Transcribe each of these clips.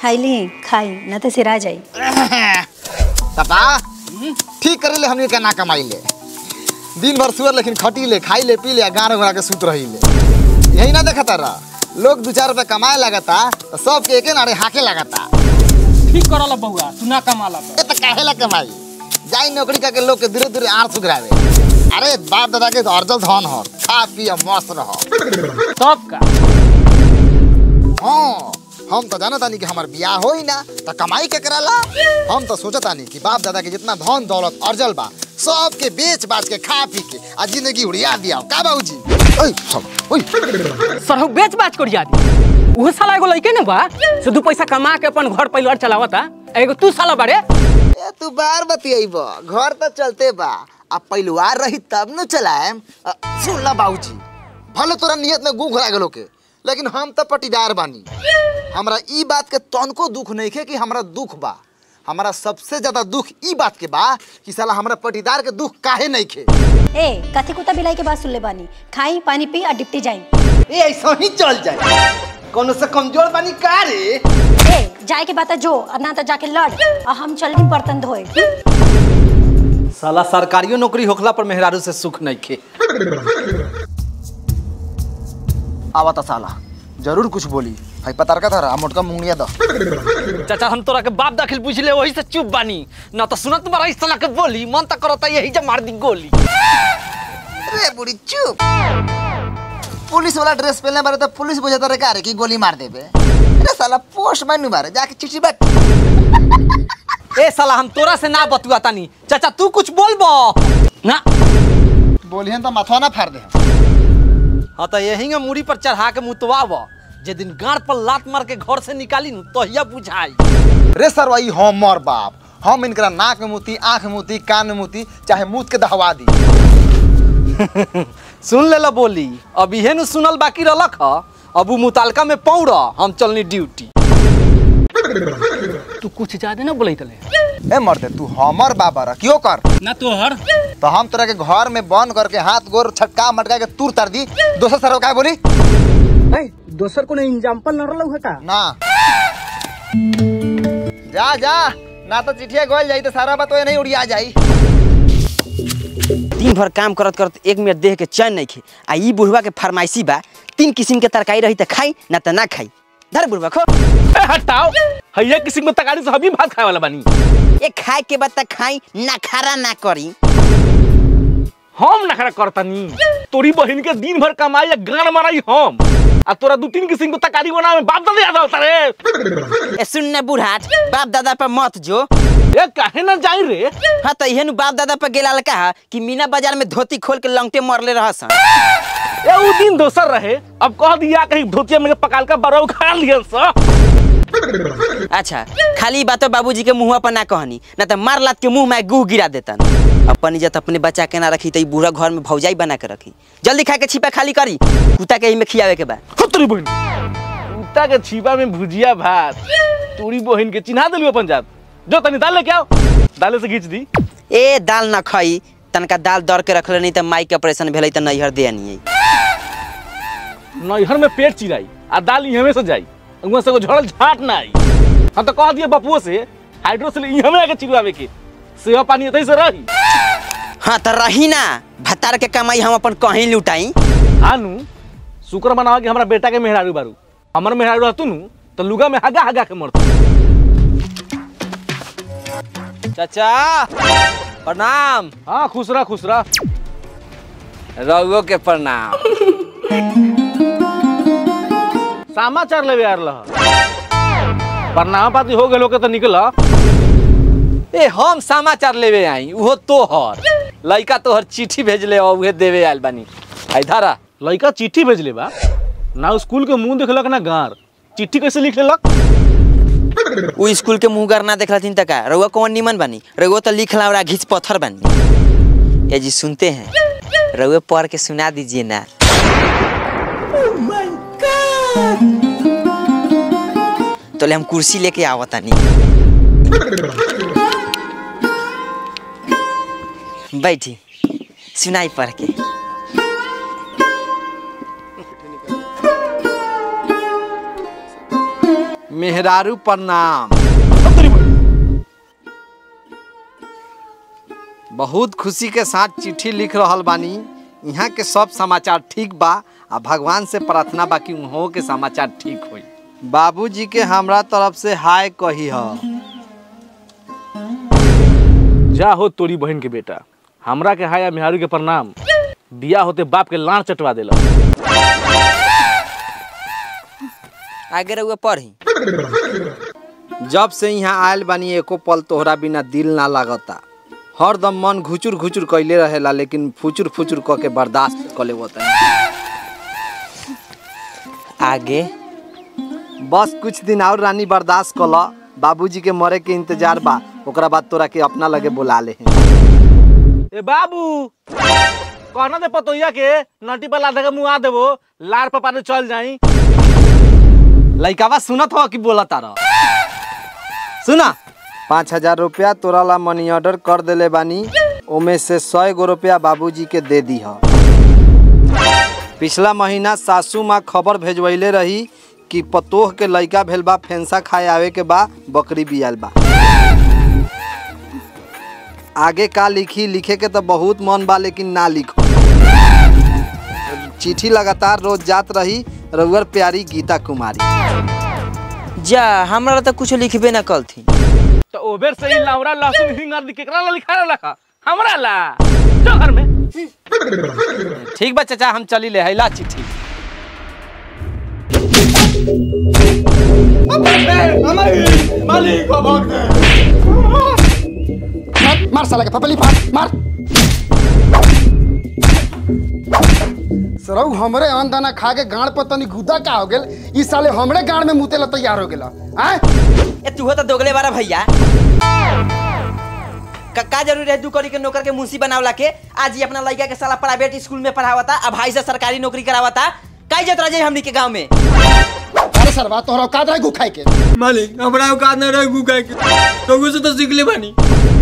खाइली खाई न तो सिरा जाई पापा ठीक करे ले हमने के ना कमाई ले दिन भर सुअर लेकिन खटी ले खाई ले पी ले गाना घुरा के सुत रही ले यही ना देखता रह लोग दू चार रुपया कमाए लगता तो सबके एके नारे हाके लगता ठीक करल बउआ तू ना कमाला ए तो काहे ला कमाई जाई नौकरी करके लोग के धीरे धीरे आर सुधरावे अरे बाप दादा के तो अर्जल धन हो खा पी मस्त रहो तब का हाँ हम तो जानता नहीं कि हमार बियाह होई ना तो कमाई के कराला हम तो सोचता नहीं कि बाप दादा के जितना धन दौलत अर्जल बा सब के बेच बाच के खा पी के आ जिंदगी उड़िया दिया का बाबूजी ओए सब ओए सरहु बेच बाच करिया दी उहे साला एगो लइके न बा से दू पैसा कमा के अपन घर परिवार चलावता एगो तू साला बारे ए तू बार बतियाइब घर तो चलते बा आ परिवार रही तब न चलाएम अ, सुन ला बाबूजी भले तोरा नियत में गु घुरा गेलो के लेकिन हम तो पटीदार बानी हमरा ई बात के तनको दुख नहीं खे कि हमरा दुख बा हमरा सबसे ज्यादा दुख ई बात के बा कि साला हमरा पटीदार के दुख काहे नहीं खे ए कथी कुत्ता बिलाई के बात सुन ले बानी खाई पानी पी और डिप्टी जाई ए ऐसा ही चल जाए कोनो से कमजोर बानी का रे ए जाए के बात है जो और ना तो जाके लड़ और हम चल दी बर्तन धोए साला सरकारियो नौकरी होखला पर मेहरारू से सुख नहीं खे आवता साला जरूर कुछ बोली भाई पतार का था मोटका मुंगनिया दो चाचा हम तोरा के बाप दाखिल पूछ ले वही से चुप बानी ना तो सुनत बड़ा इस साला के बोली मन तक करता यही जे मार दी गोली अरे बुढ़ी चुप पुलिस वाला ड्रेस पहनले बारे तो पुलिस बुझाता रे का रे कि गोली मार देबे अरे साला पोस्टमैन नु मारे जाके चिट्ठी बैठ ए साला हम तोरा से ना बतुआ तानी चाचा तू कुछ बोलबो ना बोलिहन तो माथवा ना फाड़ दे हाँ तो यही में मूड़ी पर चढ़ा के मुतवाब जे दिन गाड़ पर लात मार के घर से निकाली नु तहिया बुझाई रे सर वही हमर बाप हम इनकरा नाक में मुती आंख में मुती कान में मुती चाहे मुंह के दहवा दी सुन ले ला बोली अब इहे नु सुनल बाकी रहलक ह अब उ मुतालका में पौड़ हम चलनी ड्यूटी तू कुछ ज्यादा ना बोलई तले ए मर्दे तू हमर बाबा रह क्यों कर ना तोहर तो हम तोरा के घर में बंद करके हाथ गोर छटका मटका के तूर तर दी दोसर सर का बोली दोसर को एग्जाम्पल न रहलौ का ना जा जा ना तो चिट्ठिया गोल जाई तो सारा बात नहीं उड़िया जाई दिन भर काम करत करत एक मिनट देह के चैन नहीं खे आ ई बुढ़वा के फरमाइशी बा तीन किस्म के तरकारी रही त खाई ना त ना खाई धर बुढ़वा खो हटाओ हैया किसी में तगाड़ी से हम ही भात खाए वाला बानी ए खाए के बाद त खाई ना खारा ना करी हम नखरा करतनी तोरी बहन के दिन भर कमाई या गान माराई हम आ तोरा दू तीन किस्म के तकारी बनावे बाप दादा याद होता रे ए सुन ना बुढ़ाट बाप दादा पर मत जो ए काहे ना जाई रे हाँ तो इहे नु बाप दादा पर गेला कहा कि मीना बाजार में धोती खोल के लंगटे मरले रहसन ए उ दिन दोसर रहे अब कह दिया कहीं धोतिया में के पकाल का बरौ खा लियन स अच्छा खाली ई बातो बाबूजी के मुंह पर ना कहनी ना तो मार लात के मुंह में गुह गिरा देतन अपन इज्जत अपने बच्चा के ना रखी तो ई बूढ़ा घर में भौजाई बना के रखी जल्दी खा के छिपा खाली करी कुत्ता के ही में खियावे के बा खतरी बहन कुत्ता के छीपा में भुजिया भात तोरी बहन के चिन्हा दिलू अपन जात जो तनी दाल लेके आओ दाले से खींच दी ए दाल ना खाई तनका दाल दर के रखले नहीं तो माई के ऑपरेशन भेलै तो नैहर दे नहीं नैहर में पेट चिराई आ दाल इहमे से जाई उहाँ से को झड़ल झाट ना आई हम तो कह दिए बपुओ से हाइड्रोसिल इहमे आके चिरवावे के सेवा पानी एतै से रही हाँ तो रही ना भतार के कमाई हम अपन कहीं लुटाई आनु शुक्र मनावा कि हमरा बेटा के मेहरारू बारू हमर मेहरारू रहतु नु तो लुगा में हगा हगा के मरतु चाचा प्रणाम हाँ खुश रह खुश रह रउओ के प्रणाम समाचार लेवे आ रहा प्रणाम पाती हो गेलो के तो निकल ए हम समाचार लेवे आई उहो तोहर लइका तोहर चिट्ठी भेजले और उहे देवे आयल बानी आई धारा लड़का चिट्ठी भेजले बा ना स्कूल के मुंह देखलक ना गार चिट्ठी कैसे लिख लेलक उ स्कूल के मुंह ना देखला तीन तका रउआ कौन निमन बानी रउआ तो लिखला और घिच पत्थर बानी ये जी सुनते हैं रउआ पढ़ के सुना दीजिए ना तो ले हम कुर्सी लेके आवतानी बैठी सुनाई पढ़ के मेहरारू प्रणाम बहुत खुशी के साथ चिट्ठी लिख रहल बानी यहाँ के सब समाचार ठीक बा आ भगवान से प्रार्थना बा कि उहों के समाचार ठीक होई बाबूजी के हमरा तरफ से हाय कही ह जा हो तोरी बहन के बेटा हमरा के हाया मेहारू के प्रणाम बिया होते बाप के लाड़ चटवा देला आगे रहुआ पढ़ी जब से यहाँ आयल बानी एको पल तोहरा बिना दिल ना लागता हरदम मन घुचुर घुचुर कैले रहेला लेकिन फुचुर फुचुर क के बर्दाश्त कर लेवता आगे बस कुछ दिन और रानी बर्दाश्त कल बाबूजी के मरे के इंतजार बा ओकरा बाद तोरा के अपना लगे बुला ले ए बाबू कहना दे पतोइया के नटी पर लाधा के मुँह आ देबो लार पपा ने चल जाई लइकावा सुनत हो कि बोला तारा सुना पाँच हजार रुपया तोरा ला मनी ऑर्डर कर देले बानी ओमे से सौ गो रुपया बाबूजी के दे दी पिछला महीना सासू माँ खबर भेजवैले रही कि पतोह के लइका भेल बा फेंसा खाए आवे के बा बकरी बियाल बा आगे का लिखी लिखे के तो बहुत मन बा लेकिन ना लिखो चिट्ठी लगातार रोज जात रही रउअर प्यारी गीता कुमारी जा हमरा तो कुछ लिखबे ना कल थी तो ओबेर से ही लावरा लहसुन हिंग आदि केकरा ला लिखा रखा हमरा ला जो घर में ठीक बा चाचा हम चली ले हैला चिट्ठी मार मार साला के पपली फाड़ मार सरौ हमरे अन्न दाना खा के गाड़ पर तनी गुदा का हो गेल ई साले हमरे गाड़ में मुते ला तैयार हो गेला आय ए तू तो दोगले बारा भैया का, का जरूरी है दू करी के नौकर के मुंशी बनावला के आज ही अपना लड़का के साला प्राइवेट स्कूल में पढ़ावता अब भाई से सरकारी नौकरी करावता काई जत रहे हमनी के गांव में अरे सरवा तोहरा औकात रहे गुखाई के मालिक हमरा औकात न रहे गुगा के तो से तो सीख ले बानी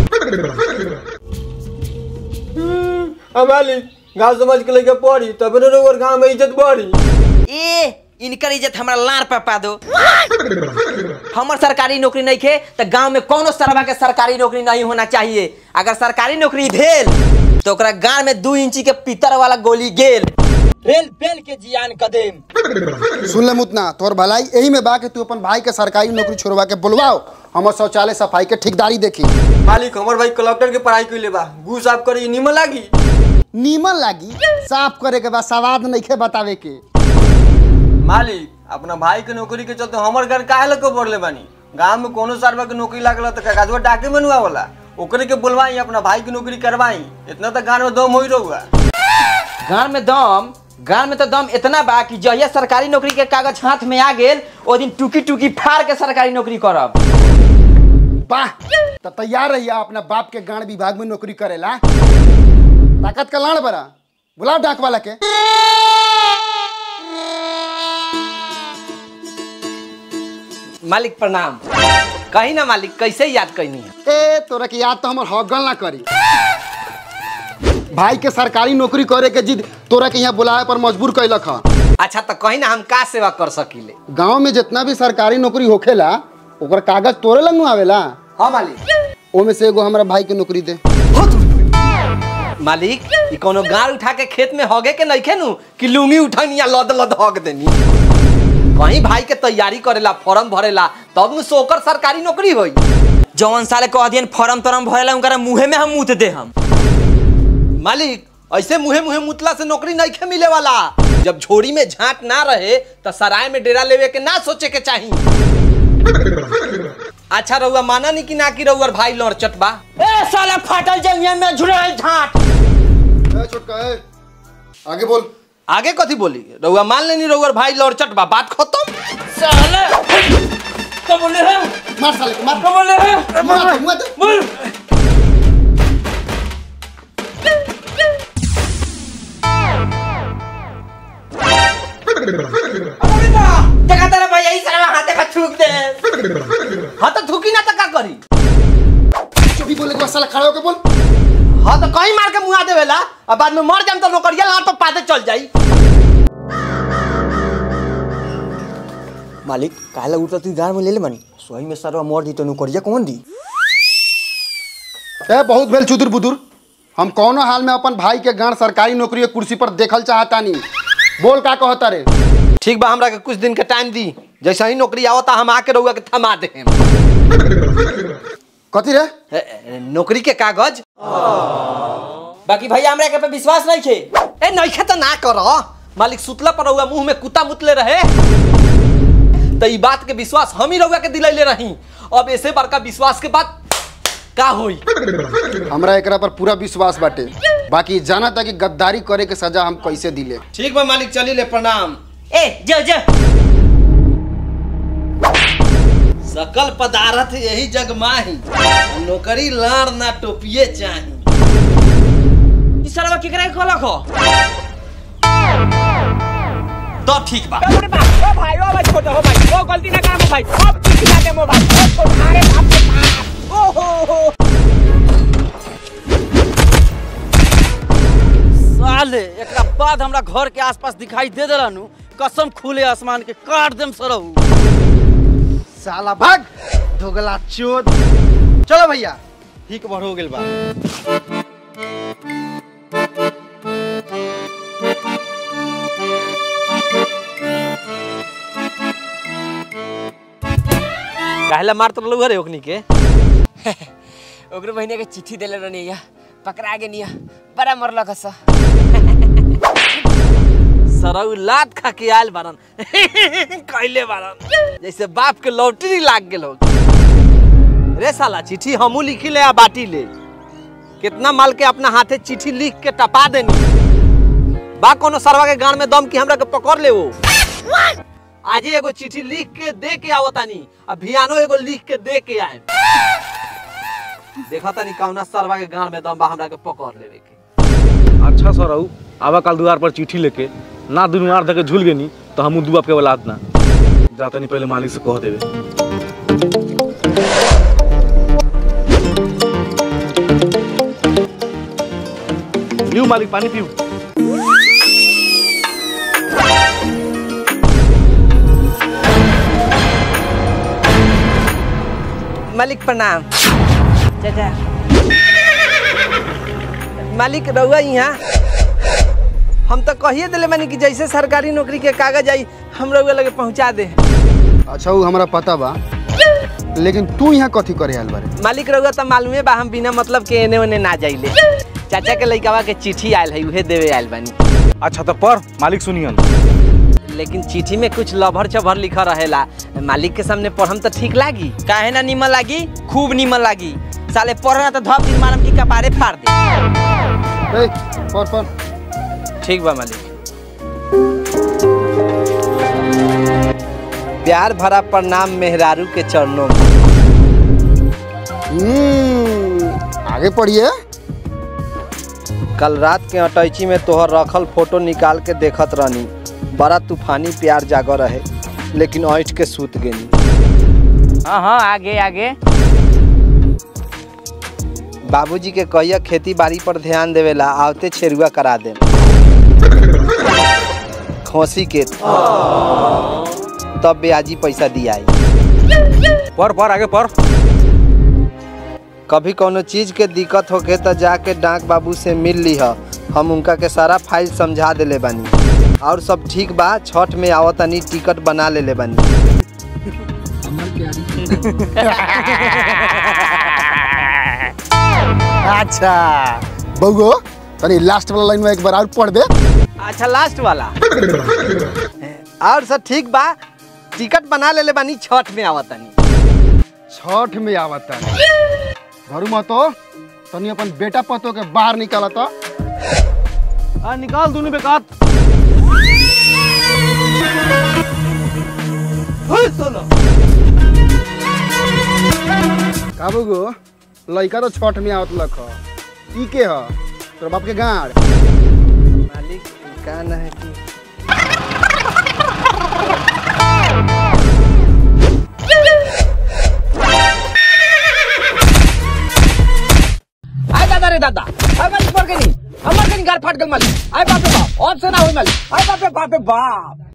आ मालिक गाँव समाज के लेके पढ़ी तब न रोवर गाँव में इज्जत बढ़ी ए इनकर इज्जत हमरा लार पे पा दो हमर सरकारी नौकरी नहीं खे तो गांव में कोनो सरवा के सरकारी नौकरी नहीं होना चाहिए अगर सरकारी नौकरी भेल तो ओकरा गांव में दू इंची के पीतर वाला गोली गेल रेल बेल के जियान कदम सुन ले मुतना तोहर भलाई यही में बा कि तू अपन भाई के सरकारी नौकरी छोड़वा के बुलवाओ हमर शौचालय सफाई के ठेकेदारी देखी मालिक हमर भाई कलेक्टर के पढ़ाई कैले बा गु साफ करी निमन लागी नीमन लागी साफ करे के बाद सवाद नहीं खे बतावे के मालिक अपना भाई के नौकरी के चलते हमर घर काहे लग बढ़ले बानी गांव में कोनो सरवा के नौकरी लागल तो कागजवा डाके मनुआ वाला ओकरे के बुलवाई अपना भाई की नौकरी करवाई इतना तक गांव में दम हो ही रहुआ गांव में दम गांव में तो दम इतना बा कि जहिया सरकारी नौकरी के कागज हाथ में आ गेल ओ दिन टुकी टुकी फाड़ के सरकारी नौकरी करब वाह तो तैयार रहिया अपना बाप के गाड़ विभाग में नौकरी करेला ताकत का लाड़ बरा बुलाओ डाक वाला के मालिक प्रणाम कही ना मालिक कैसे याद कैनी है ए तोरा के याद तो हमर हगल ना करी भाई के सरकारी नौकरी करे के जिद तोरा के यहाँ बुलाए पर मजबूर कैलक ह अच्छा तो कही ना हम का सेवा कर सकीले गांव में जितना भी सरकारी नौकरी होखेला ओकर कागज तोरे लंग आवेला हाँ मालिक ओमे से एगो हमरा भाई के नौकरी दे मालिक ई कोनो गाड़ उठा के खेत में हगे के नहीं खेनू कि लुंगी उठनी या लद लद हग देनी कहीं भाई के तैयारी करेला फॉर्म भरेला तब न सोकर सरकारी नौकरी होई जवन साले कह दियन फॉर्म तरम भरेला उनकरा मुंहे में हम मुत दे हम मालिक ऐसे मुहे मुहे मुतला से नौकरी नहीं खे मिले वाला जब झोरी में झांट ना रहे तो सराय में डेरा लेवे के ना सोचे के चाहिए अच्छा रउआ माना नहीं कि ना कि रउअर भाई लड़ चटबा ए साला फाटल जंगिया में झुरल झाट ए, छोटका ए, आगे बोल आगे कथी बोली रउआ मान लेनी रउअर भाई लड़ चटबा बात खत्म साले तो बोले हैं मार साले को मार तो बोले हैं मार मुआ दे बोल देखा तेरा भैया ही साला हाथे का थूक दे हाँ तो थूकी ना तो का करी चुपी बोले के बाद साला खड़ा होके बोल हाँ तो कहीं मार के मुआ देवेला अब बाद में मर जाम तो नौकरिया लाट तो पाते चल जाई मालिक काला उठता तू गाँव में ले ले मानी सोही में सरवा मोर दी तो नौकरिया कौन दी ए बहुत भेल चुदुर बुदुर हम कौनो हाल में अपन भाई के गांड सरकारी नौकरी के कुर्सी पर देखल चाहतानी बोल का कहता रे ठीक बा हमरा के कुछ दिन के टाइम दी जैसे ही नौकरी आवता हम आके रहुआ के थमा दे कथी रे नौकरी के कागज बाकी भैया हमरा के पे विश्वास नहीं खे ए नइखे त ना कर मालिक सुतला पर रहुआ मुंह में कुत्ता मुतले रहे तो ई बात के विश्वास हम ही रहुआ के दिलैले रही अब ऐसे बड़का विश्वास के बाद का होई हमरा एकरा पर पूरा विश्वास बाटे बाकी जाना था कि गद्दारी करे के सजा हम कैसे दिले ठीक बा मालिक चली ले प्रणाम ए जो जो सकल पदार्थ यही जग माही नौकरी लाड़ ना टोपिए चाही ई सरवा केकरा के कहलक हो तो ठीक बा ओ भाई ओ भाई छोटा हो भाई ओ गलती ना कर भाई अब किसी ना दे मोबाइल ओ तुम्हारे बाप के पास ओ हो हो साले एकरा बाद हमरा घर के आसपास दिखाई दे देलनु कसम खुले आसमान के काट देम सरहु साला भाग धोगला चोद चलो भैया ठीक बढ़ हो गेल बा काहेला मारत रहलू रे ओकनी के ओकरे बहिनी के चिट्ठी देले रहनी या पकड़ा गे निया बड़ा मरलक हस सरऊ लात खा के आयल बारन कैले बारन जैसे बाप के लॉटरी लाग गेल हो रे साला चिट्ठी हमू लिखी ले आ बाटी ले कितना माल के अपना हाथे चिट्ठी लिख के टपा देनी बा कोनो सरवा के गान में दम की हमरा के पकड़ ले वो आज ही एगो चिट्ठी लिख के दे के आवतानी अब भियानो एगो लिख के दे के आए देखा तानी कौना सरवा के गान में दम बा हमरा के पकड़ लेवे के अच्छा सर रहू आवा काल दुआर पर चिट्ठी लेके ना दुनू आर धके झूल गेनी तो हमू दू बाप के औलाद ना जाता नहीं पहले मालिक से कह देवे लियो मालिक पानी पियो मालिक प्रणाम चाचा मालिक रहुआ यहाँ हम तो कहिए दिले मानी कि जैसे सरकारी नौकरी के कागज आई हम रहुआ लगे पहुँचा दे अच्छा वो हमरा पता बा लेकिन तू यहाँ कथी करे आयल बारे मालिक रहुआ तो मालूमे बा हम बिना मतलब के एने ओने ना जाइले चाचा के लइकावा के चिट्ठी आयल है उहे देवे आयल बानी अच्छा तो पढ़ मालिक सुनियन लेकिन चिट्ठी में कुछ लभर चभर लिखा रहेला मालिक के सामने पढ़म तो ठीक लागी काहे ना निमन लागी खूब निमन लागी साले पढ़ना तो धप दिन मारम की कपारे फाड़ दे ए, पढ़ पढ़ ठीक बा मालिक प्यार भरा प्रणाम मेहरारू के चरणों में हम्म, आगे पढ़िए कल रात के अटैची में तोहर रखल फोटो निकाल के देखत रहनी बड़ा तूफानी प्यार जागो रहे लेकिन ऐठ के सूत गेनी हाँ हाँ आगे आगे बाबूजी के कहिया खेती बाड़ी पर ध्यान देवेला आवते छेरुआ करा दे खोसी के तब ब्याजी पैसा दियाई पढ़ पढ़ आगे पढ़ कभी कोनो चीज के दिक्कत होके तो जाके डाक बाबू से मिल लीह हम उनका के सारा फाइल समझा देले बानी और सब ठीक बा छठ में आवतनी टिकट बना लेले बानी अच्छा बउगो तनी लास्ट वाला लाइन में एक बार और पढ़ दे अच्छा लास्ट वाला और सब ठीक बा टिकट बना लेले बानी छठ में आवतनी छठ में आवता घरू में तो तनी अपन बेटा पतो के बाहर निकालता आ निकाल दोनों बेकात का बउगो लइका तो छठ में आवत लख ई के ह तोर बाप के गाड़ मालिक का ना है कि आय दादा रे दादा आय मालिक पढ़ के नहीं हमार कहीं गार फाट गल मालिक आय बाप रे बाप ऑप्शन ना होई मालिक आय बाप रे बाप रे बाप